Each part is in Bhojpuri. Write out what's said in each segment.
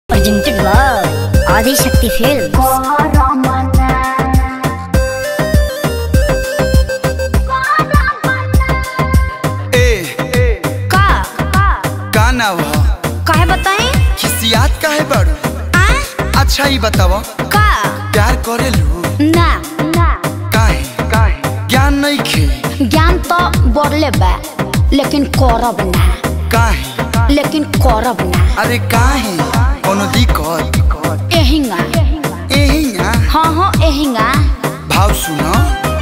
presented by Adi Shakti Films. ए का का ना हो काहे बताई खिसियात काहे बाड़ू आ अच्छा ही बताव का प्यार करेलू ना ना काहे काहे ज्ञान नहीं खे ज्ञान तो बढ़ले बा लेकिन करब ना काहे लेकिन करब ना अरे काहे कोनो दिक्कत एहिंगा एहिया हाँ हाँ एहिंगा भाव सुनो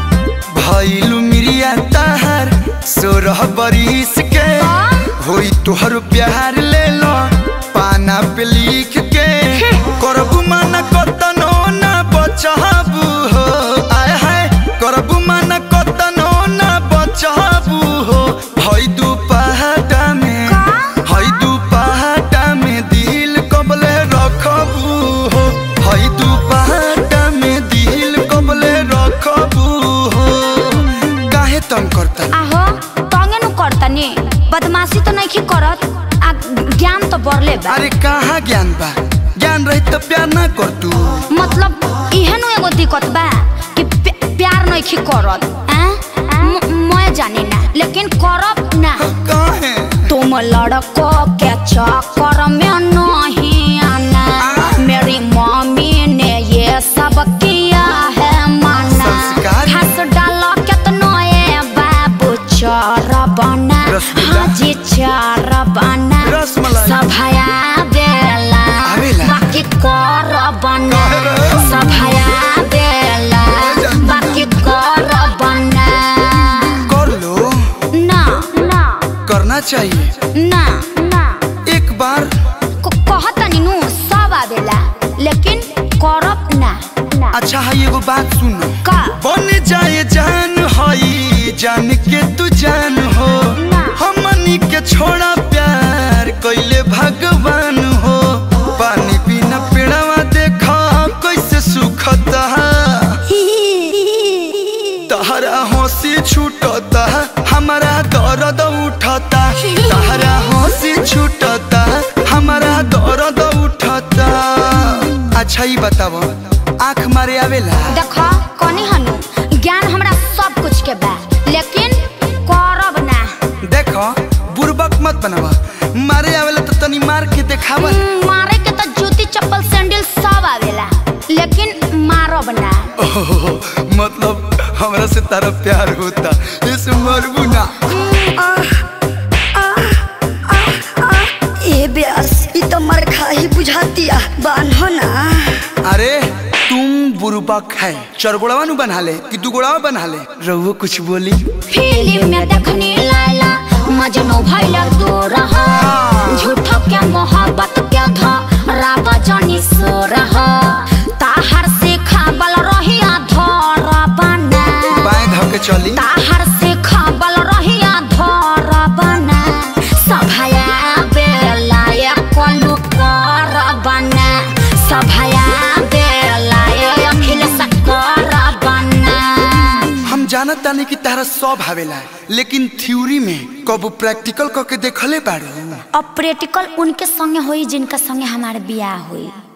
भइलू मिरिया ताहार सोरह बरिस के होई तोहर प्यार ले लो पाना पे लिख के करबू माना कतनो ना बचाबू हो आय हाय करबू माना कतनो ना बचाबू हो हई दू पहाटा में हई दू पहाटा में दिल कबले रखबू हो हई दू पहाटा में दिल कबले रखबू हो काहे तंग करता आहो तंगे नु करतनी बदमाशी तो नहीं करत आ ज्ञान तो बढ़ले बा अरे कहाँ ज्ञान बा ज्ञान रही तो प्यार ना कर तू मतलब इहे नु एगो दिक्कत बा कि प्या- प्यार नहीं करत हैं? म- मैं जानी ना लेकिन करब ना काहे तुम लड़को के चक्कर में नहीं आना मेरी मम्मी ने ये सब किया है माना संस्कारी। हंस डालो कितनो ये बाबू चोर बना रसगुल्ला। हाँ जी चोर बना रसमलाई। सभाया बेला आवेला। बाकी कर बना काहे रे? सभाया बेला बाकी कर बना कर लो ना ना करना चाहिए ना ना एक बार क- कहतनी नु सब आवेला लेकिन करब ना ना अच्छा है एगो बात सुनो का बन जाए जान हई जान के तू जान हो ना। हमनी के छोड़ा प्यार कैले भगवान हो पानी बिना पेड़वा देखा कैसे सुखता तहरा हंसी छूटता हमारा दर्द उठता तहरा हंसी छूटता हमारा दर्द उठता अच्छा ही बताव आँख मारे आवेला देखो कनी हनु ज्ञान हमरा सब कुछ के बा लेकिन करब ना देखो बुरबक मत बनावा मारे आवेला तो तनी मार के देखावा हम्म, मारे के तो जूती चप्पल सैंडल सब आवेला लेकिन मारब ना ओहो, मतलब हमरा से तारा प्यार होता इस मरबू ना ए ब्यास ई तो मर खाही बुझातिया बान्हो ना अरे तुम बुरबक है चरगोड़वा नु बना ले कि दुगोड़वा बना ले रहुओ कुछ बोली फिल्म में देखनी लाला मजनू भइला तू रहा झूठो के मोहब्बत के धा रावा जानी सो रहा ताहर से खाबल रहिया धर बना बाएं धके चली ताहर से खाबल रहिया धर बना सभाया बेला ये कोलू कर बना सभाया बेला ये अखिल सकर बना हम जानत तानी कि तारा सब आवेला लेकिन थ्योरी में कबू प्रैक्टिकल करके देखले बाड़ू अब प्रैक्टिकल उनके संगे होई जिनका संगे हमारे बियाह हुई